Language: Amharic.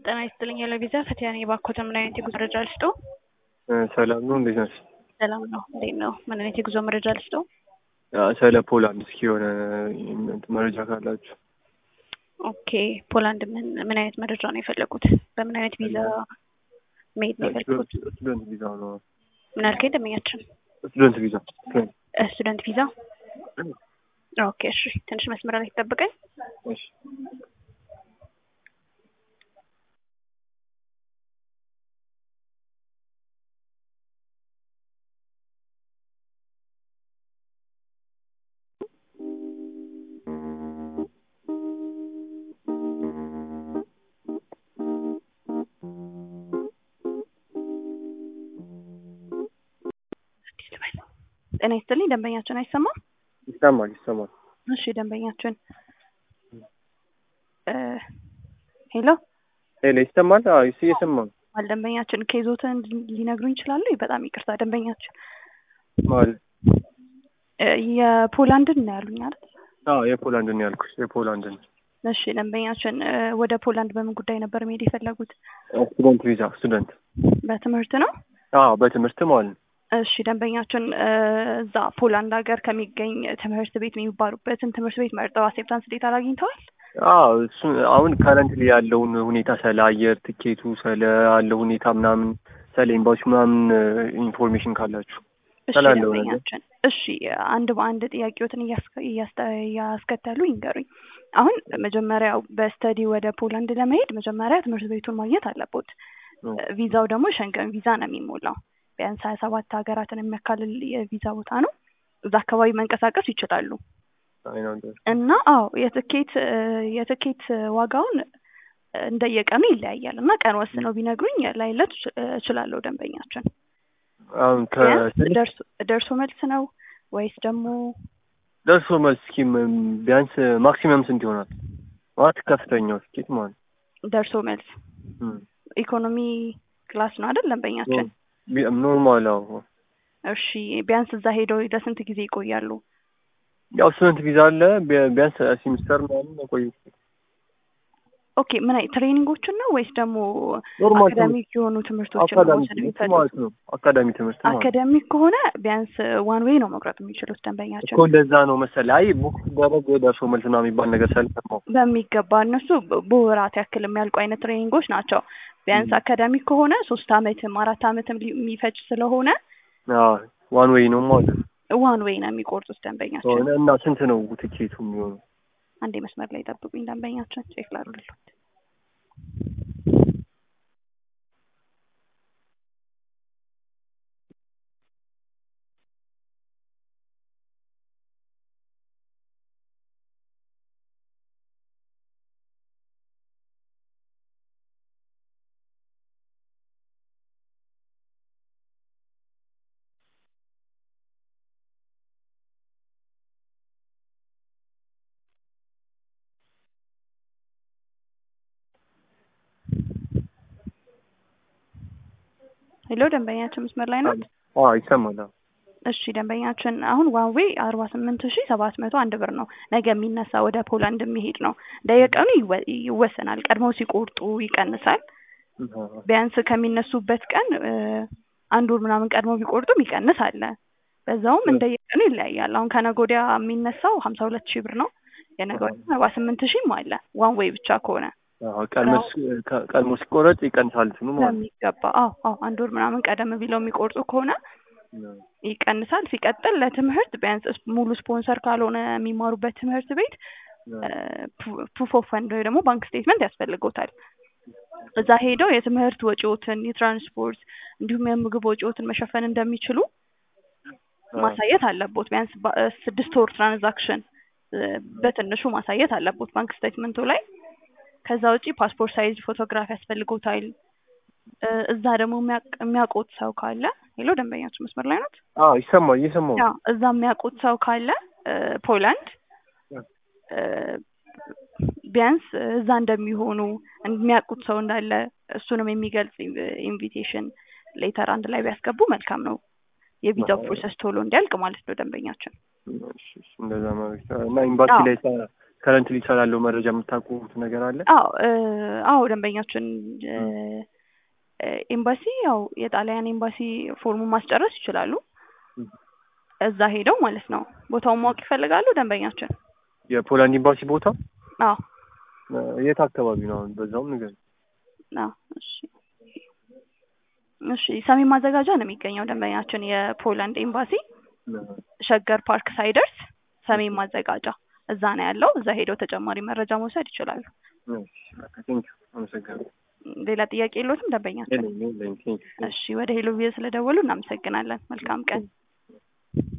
ጤና ይስጥልኝ ለቪዛ ፈቲያ ነኝ። እባክዎትን ምን አይነት የጉዞ መረጃ ልስጥዎ? ሰላም ነው። እንዴት ነሽ? ሰላም ነው። እንዴት ነው? ምን አይነት የጉዞ መረጃ ልስጥዎ? ስለ ፖላንድ እስኪ የሆነ መረጃ ካላችሁ። ኦኬ ፖላንድ ምን ምን አይነት መረጃ ነው የፈለጉት? በምን አይነት ቪዛ መሄድ ነው የፈለጉት? ስቱደንት ቪዛ ነው። ምን አልከኝ? ደንበኛችን ስቱደንት ቪዛ ስቱደንት ቪዛ። ኦኬ እሺ፣ ትንሽ መስመር ላይ ትጠብቀኝ። እሺ ጤና ይስጥልኝ ደንበኛችን አይሰማም? ይሰማል ይሰማል። እሺ ደንበኛችን ሄሎ ሄሎ ይሰማል? አዎ እሱ እየሰማል። አል ደንበኛችን ኬዞትን ሊነግሩ ይችላሉ? በጣም ይቅርታ ደንበኛችን ማለት የፖላንድን ነው ያሉኝ አይደል? አዎ የፖላንድን ነው ያልኩሽ የፖላንድን። እሺ ደንበኛችን ወደ ፖላንድ በምን ጉዳይ ነበር መሄድ የፈለጉት? ስቱደንት ቪዛ ስቱደንት። በትምህርት ነው? አዎ በትምህርት ማለት ነው። እሺ ደንበኛችን እዛ ፖላንድ ሀገር ከሚገኝ ትምህርት ቤት የሚባሉበትን ትምህርት ቤት መርጠው አክሴፕታንስ ዴታ አግኝተዋል? አዎ እሱ አሁን ከረንትሊ ያለውን ሁኔታ ስለ አየር ትኬቱ ስለ ያለው ሁኔታ ምናምን ስለ ኤምባሲ ምናምን ኢንፎርሜሽን ካላችሁ እሺ ስላለው ነገር ደንበኛችን እሺ አንድ በአንድ ጥያቄዎትን እያስከተሉ ይንገሩኝ። አሁን መጀመሪያው በስተዲ ወደ ፖላንድ ለመሄድ መጀመሪያ ትምህርት ቤቱን ማግኘት አለቦት። ቪዛው ደግሞ ሸንገን ቪዛ ነው የሚሞላው። ቢያንስ ሀያ ሰባት ሀገራትን የሚያካልል የቪዛ ቦታ ነው። እዛ አካባቢ መንቀሳቀስ ይችላሉ። እና አዎ የትኬት የትኬት ዋጋውን እንደየቀኑ ይለያያል እና ቀን ወስነው ቢነግሩኝ ላይለት እችላለሁ ደንበኛችን። አሁን ደርሶ ደርሶ መልስ ነው ወይስ ደግሞ ደርሶ መልስ እስኪ ቢያንስ ማክሲመም ስንት ይሆናል? ማለት ከፍተኛው ትኬት ማለት ደርሶ መልስ ኢኮኖሚ ክላስ ነው አይደል ደንበኛችን? ኖርማል አዎ። እሺ ቢያንስ እዛ ሄደው ለስንት ጊዜ ይቆያሉ? ያው ስቱደንት ቪዛ አለ ቢያንስ ሲሚስተር ምናምን መቆየት ኦኬ ምን አይ ትሬኒንጎችን ነው ወይስ ደግሞ ኖርማል አካዳሚክ የሆኑ ትምህርቶችን ነው መውሰድ የሚፈልጉት? ማለት ነው። አካዳሚ ትምህርት ማለት ነው። አካዳሚክ ከሆነ ቢያንስ ዋን ዌይ ነው መቁረጥ የሚችሉት ደንበኛችን። እኮ እንደዛ ነው መሰለህ። አይ ቡክ ሲደረግ ደርሶ መልስ ምናምን የሚባል ነገር ሰልፈው በሚገባ እነሱ በወራት ያክል የሚያልቁ አይነት ትሬኒንጎች ናቸው። ቢያንስ አካዳሚክ ከሆነ ሶስት አመትም አራት አመትም የሚፈጅ ስለሆነ ዋን ዌይ ነው ማለት ነው። ዋን ዌይ ነው የሚቆርጡት ደንበኛችን። እና ስንት ነው ትኬቱ የሚሆነው? አንዴ መስመር ላይ ጠብቁኝ ደንበኛችን ቼክ ላድርግልዎት። ሄሎ ደንበኛችን መስመር ላይ ናት? አዎ ይሰማል። እሺ ደንበኛችን አሁን ዋን ዌይ አርባ ስምንት ሺ ሰባት መቶ አንድ ብር ነው። ነገ የሚነሳ ወደ ፖላንድ የሚሄድ ነው። እንደየቀኑ ይወሰናል። ቀድመው ሲቆርጡ ይቀንሳል። ቢያንስ ከሚነሱበት ቀን አንድ ወር ምናምን ቀድመው ቢቆርጡም ይቀንስ አለ። በዛውም እንደየቀኑ ይለያያል። አሁን ከነገ ወዲያ የሚነሳው ሀምሳ ሁለት ሺህ ብር ነው። የነገ ወዲያ አርባ ስምንት ሺህም አለ ዋን ዌይ ብቻ ከሆነ ቀድሞ ሲቆረጥ ይቀንሳል እንትኑ ማለት ነው። በሚገባ አዎ አዎ አንድ ወር ምናምን ቀደም ብለው የሚቆርጡ ከሆነ ይቀንሳል። ሲቀጥል ለትምህርት ቢያንስ ሙሉ ስፖንሰር ካልሆነ የሚማሩበት ትምህርት ቤት ፕሩፍ ኦፍ ፈንድ ወይ ደግሞ ባንክ ስቴትመንት ያስፈልገውታል። እዛ ሄደው የትምህርት ወጪዎትን፣ የትራንስፖርት እንዲሁም የምግብ ወጪዎትን መሸፈን እንደሚችሉ ማሳየት አለቦት። ቢያንስ ስድስት ወር ትራንዛክሽን በትንሹ ማሳየት አለቦት ባንክ ስቴትመንቱ ላይ። ከዛ ውጪ ፓስፖርት ሳይዝ ፎቶግራፍ ያስፈልጎታል። እዛ ደግሞ የሚያውቁት ሰው ካለ ሄሎ ደንበኛችን መስመር ላይ ናት? አዎ ይሰማል እየሰማሁ ያው እዛ የሚያውቁት ሰው ካለ ፖላንድ ቢያንስ እዛ እንደሚሆኑ የሚያውቁት ሰው እንዳለ እሱንም የሚገልጽ ኢንቪቴሽን ሌተር አንድ ላይ ቢያስገቡ መልካም ነው። የቪዛው ፕሮሰስ ቶሎ እንዲያልቅ ማለት ነው ደንበኛችን። እንደዛ ማለት እና ኤምባሲ ላይ ከረንትሊ ስላለው መረጃ የምታውቁት ነገር አለ? አዎ እ አዎ ደንበኛችን እ ኤምባሲ ያው የጣሊያን ኤምባሲ ፎርሙን ማስጨረስ ይችላሉ። ም። እዛ ሄደው ማለት ነው። ቦታውን ማወቅ ይፈልጋሉ ደንበኛችን? የፖላንድ ኤምባሲ ቦታ አዎ እ የት አካባቢ ነው? አሁን በዛውም ንገሪኝ። አዎ እሺ እሺ ሰሜን ማዘጋጃ ነው የሚገኘው ደንበኛችን የፖላንድ ኤምባሲ ሸገር ፓርክ ሳይደርስ ሰሜን ማዘጋጃ እዛ ነው ያለው። እዛ ሄደው ተጨማሪ መረጃ መውሰድ ይችላሉ። ቴንኪው አመሰግናለሁ። ሌላ ጥያቄ የለዎትም ደንበኛችን? የለኝም የለኝም ቴንኪው እሺ ወደ ሄሎ ቪዥን ስለደወሉ እናመሰግናለን። መልካም ቀን።